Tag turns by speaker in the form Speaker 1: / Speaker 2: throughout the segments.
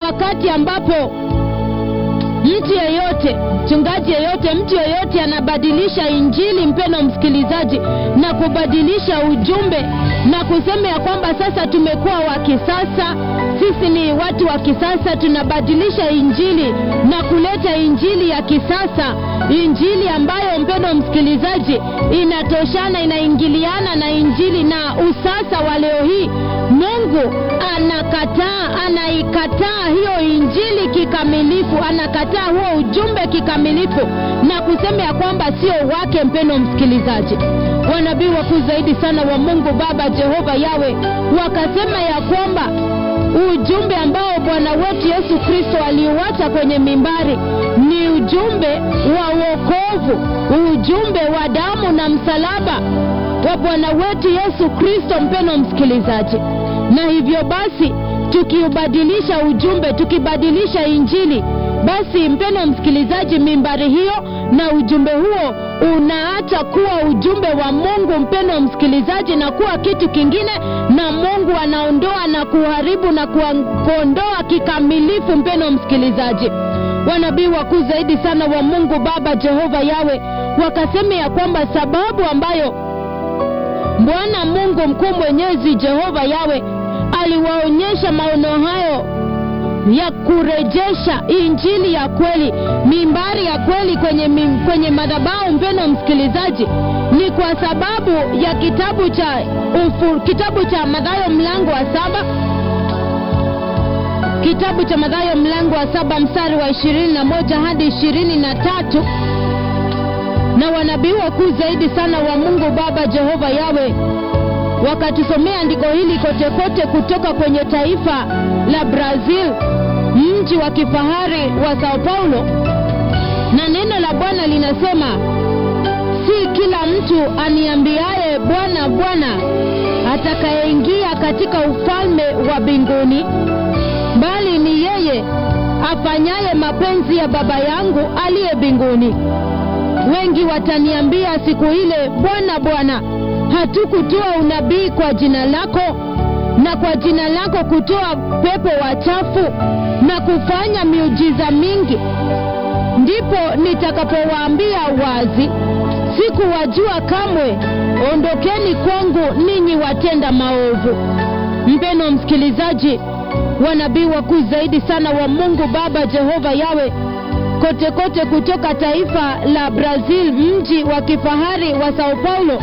Speaker 1: wakati ambapo mtu yeyote mchungaji yeyote mtu yeyote anabadilisha injili mpeno msikilizaji na kubadilisha ujumbe na kusema ya kwamba sasa tumekuwa wa kisasa sisi ni watu wa kisasa tunabadilisha injili na kuleta injili ya kisasa injili ambayo mpendo msikilizaji inatoshana inaingiliana na injili na usasa wa leo hii mungu anakataa anaikataa hiyo injili kikamilifu anakataa huo ujumbe kikamilifu na kusema ya kwamba sio wake mpendo msikilizaji wanabii wakuu zaidi sana wa mungu baba jehova yawe wakasema ya kwamba ujumbe ambao bwana wetu yesu kristo aliuacha kwenye mimbari ni ujumbe wa wokovu ujumbe wa damu na msalaba wa bwana wetu yesu kristo mpeno msikilizaji na hivyo basi tukiubadilisha ujumbe tukibadilisha injili basi mpeno msikilizaji mimbari hiyo na ujumbe huo unaacha kuwa ujumbe wa mungu mpeno msikilizaji na kuwa kitu kingine na mungu anaondoa na kuharibu na kuondoa kikamilifu mpeno msikilizaji wanabii wakuu zaidi sana wa mungu baba jehova yawe wakasema ya kwamba sababu ambayo bwana mungu mkuu mwenyezi jehova yawe aliwaonyesha maono hayo ya kurejesha injili ya kweli mimbari ya kweli kwenye, mim, kwenye madhabahu mpeno msikilizaji ni kwa sababu ya kitabu cha ufu, kitabu cha madhayo mlango wa saba kitabu cha madhayo mlango wa saba mstari wa ishirini na moja hadi ishirini na tatu na wanabii wakuu zaidi sana wa mungu baba jehova yawe wakatusomea andiko hili kote kote kutoka kwenye taifa la brazil mji wa kifahari wa sao paulo na neno la bwana linasema si kila mtu aniambiaye bwana bwana atakayeingia katika ufalme wa mbinguni bali ni yeye afanyaye mapenzi ya baba yangu aliye mbinguni wengi wataniambia siku ile bwana bwana hatukutoa unabii kwa jina lako na kwa jina lako kutoa pepo wachafu na kufanya miujiza mingi ndipo nitakapowaambia wazi sikuwajua kamwe ondokeni kwangu ninyi watenda maovu mpeno msikilizaji wanabii wakuu zaidi sana wa mungu baba jehova yawe kote kote kutoka taifa la brazil mji wa kifahari wa sao paulo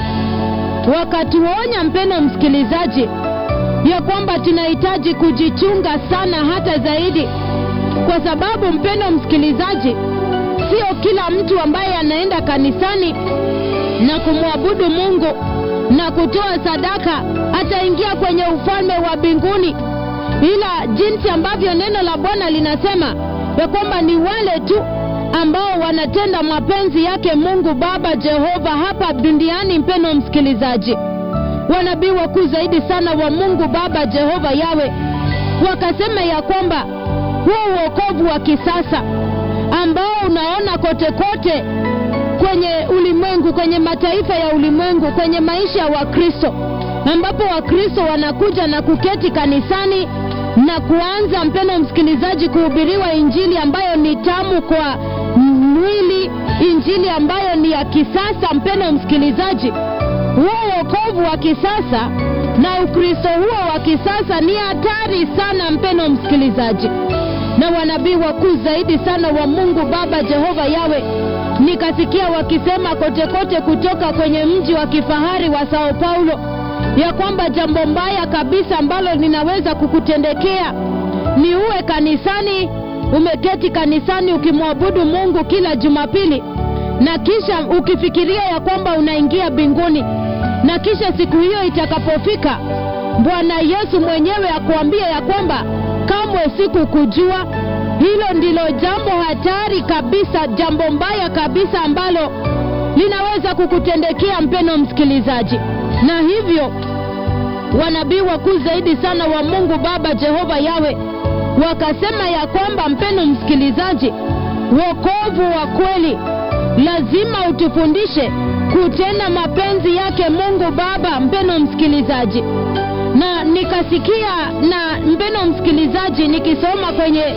Speaker 1: wakatuonya mpeno msikilizaji ya kwamba tunahitaji kujichunga sana hata zaidi kwa sababu mpendo msikilizaji sio kila mtu ambaye anaenda kanisani na kumwabudu mungu na kutoa sadaka ataingia kwenye ufalme wa mbinguni ila jinsi ambavyo neno la bwana linasema ya kwamba ni wale tu ambao wanatenda mapenzi yake mungu baba jehova hapa duniani mpeno msikilizaji wanabii wakuu zaidi sana wa mungu baba jehova yawe wakasema ya kwamba huu uokovu wa kisasa ambao unaona kote kote kwenye ulimwengu kwenye mataifa ya ulimwengu kwenye maisha ya wakristo ambapo wakristo wanakuja na kuketi kanisani na kuanza mpeno msikilizaji kuhubiriwa injili ambayo ni tamu kwa mwili injili ambayo ni ya kisasa mpeno msikilizaji huo uokovu wa kisasa na ukristo huo wa kisasa ni hatari sana mpeno msikilizaji na wanabii wakuu zaidi sana wa mungu baba jehova yawe nikasikia wakisema kote kote kutoka kwenye mji wa kifahari wa sao paulo ya kwamba jambo mbaya kabisa ambalo linaweza kukutendekea ni uwe kanisani umeketi kanisani ukimwabudu mungu kila jumapili na kisha ukifikiria ya kwamba unaingia mbinguni na kisha siku hiyo itakapofika bwana yesu mwenyewe akuambia ya kwamba kamwe sikukujua hilo ndilo jambo hatari kabisa jambo mbaya kabisa ambalo linaweza kukutendekea mpeno msikilizaji na hivyo wanabii wakuu zaidi sana wa mungu baba jehova yawe wakasema ya kwamba mpeno msikilizaji wokovu wa kweli lazima utufundishe kutenda mapenzi yake mungu baba mpeno msikilizaji na nikasikia na mpeno msikilizaji nikisoma kwenye